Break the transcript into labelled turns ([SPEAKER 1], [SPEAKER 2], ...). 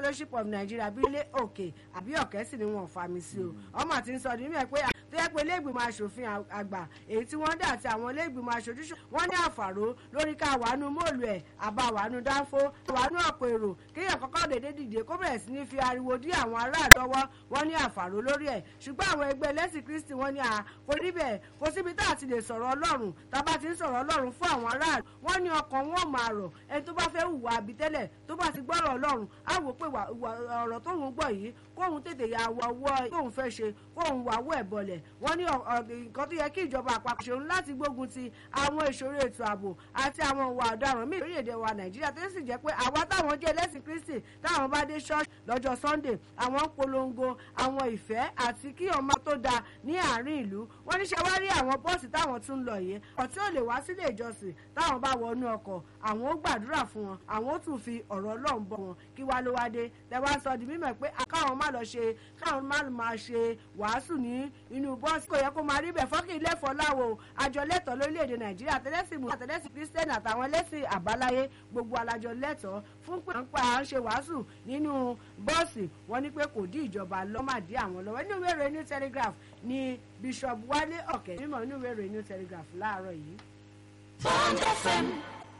[SPEAKER 1] fellowship of nigeria bí ilé òkè àbí ọ̀kẹ́ sì ni wọ́n fa mi sí o ọmọ àti ń sọ ní mímọ̀ pé tó yẹ pé iléègbìmọ̀ asòfin àgbà èyí tí wọ́n dà àti àwọn iléègbìmọ̀ aṣojúṣe wọ́n ní àfàró lórí ká wàánu móòlù ẹ̀ àbá wàánu dánfó wàánu ọ̀pọ̀ èrò kéèyàn kọ́kọ́ dédé dìde kó bẹ̀rẹ̀ sí ní fi ariwo dí àwọn aráàlú ọwọ́ wọ́n ní àfàró lórí ẹ̀ ṣùgbọ́n àwọn ẹgbẹ́ ẹlẹ́sìn kristi wọ́n ní à kò rí bẹ́ẹ̀ kò síbi tá a ti lè sọ̀rọ̀ ọlọ́run tá a bá ti ń sọ̀rọ̀ ọlọ́run fún àwọn aráàlú wọ́n ní ọkàn wọn máa rọ̀ ẹni tó bá fẹ́ hùwà àbí tẹ́lẹ̀ tó bá ti gbọ́rọ̀ ọlọ́run á wò pé ọ̀rọ̀ tóun gbọ́ yìí kóun tètè ya wọ ọwọ́ tóun fẹ́ ṣe kóun wà wọ́ ẹ̀ bọ̀lẹ̀ wọ́n ní nǹkan tó yẹ kí ìjọba àpapọ̀ ṣeun láti gbógun ti àwọn ìṣòro ètò ààbò àti àwọn ìwà ọ̀daràn míì lórílẹ̀‐èdè wa nàìjíríà tó sì jẹ́ pé àwa táwọn jẹ́ ẹlẹ́sìn kristi táwọn bá dé ṣọ́ọ̀ṣì lọ́jọ́ sunday àwọn ń polongo àwọn ìfẹ́ àti kí ọmọ tó da ní àárín ìlú wọ́n ní ṣe wá rí àwọn bọ́ọ̀sì táwọn tún lọ yìí ọ̀tí ò lè wá sílé ìjọsìn táwọn bá wọnú ọkọ̀ àwọn ó gbàdúrà fún wọn àwọn ó tún fi ọ̀rọ̀ ọlọ́run bọ̀ wọn kí wá ló wá dé tẹ wá sọ di mímọ̀ pé káwọn má lọ ṣe káwọn má máa ṣe wàásù ní inú bọ́ọ̀sì kò yẹ kó máa rí bẹ̀ fọ́kì ilé fọláwo àjọ lẹ́tọ̀ọ́ lórílẹ̀‐èdè nàìjíríà tẹ́lẹ̀sìn mú àtẹ́lẹ́sìn kírísítẹ́nì àtàwọn ẹlẹ́sìn àbáláyé gbogbo alájọ lẹ́tọ̀ọ́ fún pé à ń ṣe wàásù nínú bọ́ọ̀sì wọn ní pé kò dí ìjọba lọ́màdí àwọn lọ́wọ́ nínú ìwé ìròyìn new telegraph ni bishop wálé ọ̀kẹ́ mímọ̀ nínú ìwé ìròyìn new telegraph láàárọ̀ yìí.
[SPEAKER 2] Bond FM